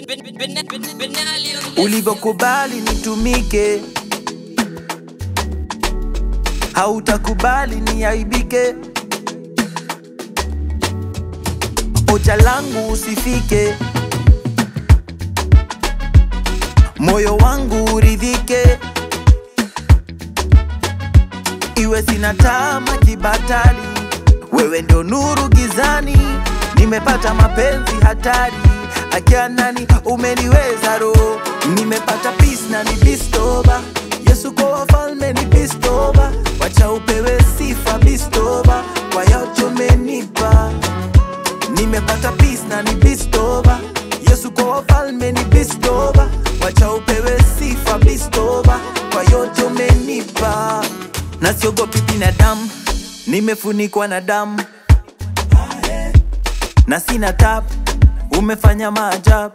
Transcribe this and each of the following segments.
ulivyokubali nitumike, hautakubali niaibike. Ocha langu usifike, moyo wangu uridhike, iwe sina tama kibatali, wewe ndio nuru gizani, nimepata mapenzi hatari, akia nani umeniweza roho, nimepata peace na ni bistoba, Yesu kwa wafalme ni bistoba, wacha upewe sifa bistoba, kwa yote umenipa nimepata peace na ni bistoba yesu kwa wafalme ni bistoba wacha upewe sifa bistoba kwa yote umenipa na siogopi binadamu nimefunikwa na damu na sina tab umefanya maajabu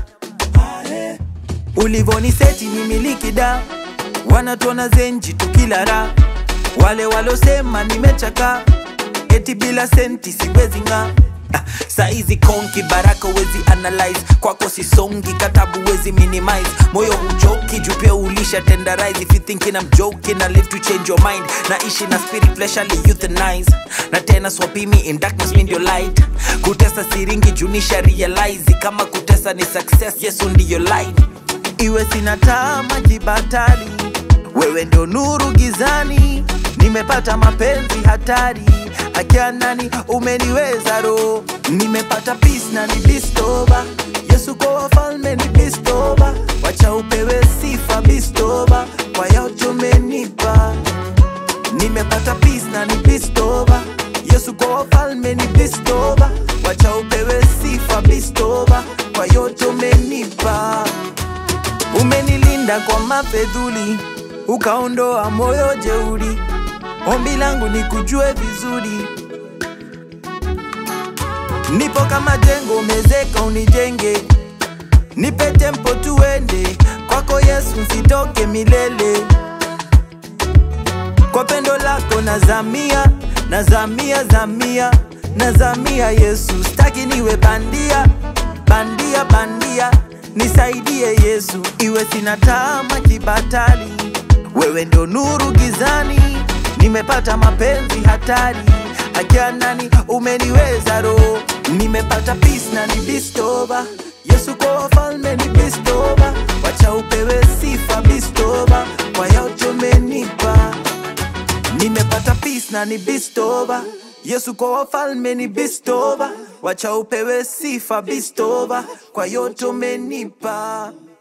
ulivoniseti ni miliki da wanatuona zenji tukila ra wale walosema nimechaka eti bila senti siwezi ng'aa Ah, saizi konki baraka wezi analyze kwako sisongi katabu wezi minimize moyo huchoki juu pia ulisha tenderize if you thinking I'm joking I live to change your mind naishi na spirit fleshly euthanize na tena swapimi in darkness mi ndio light kutesa siringi junisha realize kama kutesa ni success yesu ndiyo light iwe sina tama jibatali wewe ndio nuru gizani nimepata mapenzi hatari akia nani umeniweza roho nimepata peace na ni bistoba yesu kwa wafalme ni bistoba wacha upewe sifa bistoba kwa yote umenipa nimepata peace na ni bistoba yesu kwa wafalme ni bistoba wacha upewe sifa bistoba kwa yote umenipa umenilinda kwa mafedhuli ukaondoa moyo jeuri ombi langu ni kujue vizuri nipo kama jengo mezeka unijenge nipe tempo tuende kwako yesu nsitoke milele kwa pendo lako nazamia nazamia zamia nazamia yesu staki niwe bandia bandia bandia nisaidie yesu iwe sina tama kibatali wewe ndio nuru gizani nimepata mapenzi hatari akia nani umeniweza roho nimepata peace na ni bistoba yesu kwa wafalme ni bistoba wacha upewe sifa bistoba kwa yote umenipa nimepata peace na ni bistoba yesu kwa wafalme ni bistoba wacha upewe sifa bistoba kwa yote umenipa